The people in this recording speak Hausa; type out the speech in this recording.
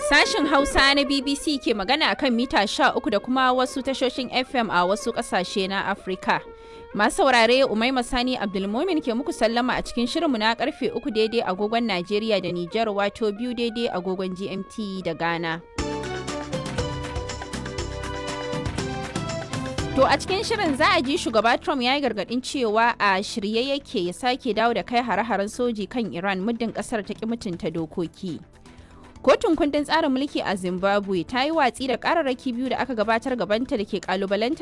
Sashin Hausa na BBC ke magana akan mita 13 da kuma wasu tashoshin FM a wasu ƙasashe na Afirka. Masu saurare Umaima Sani Abdulmumin ke muku sallama a cikin shirinmu na karfe 3 daidai agogon Najeriya da Nijar wato biyu daidai agogon GMT da Ghana. To a cikin shirin za a ji shugaba Trump ya yi gargadin cewa a shirye yake ya sake dawo da kai hare-haren soji kan Iran muddin kasar ta ki mutunta dokoki. Kotun kundin tsarin mulki a Zimbabwe ta yi watsi da kararraki biyu da aka gabatar gabanta da ke kalubalantar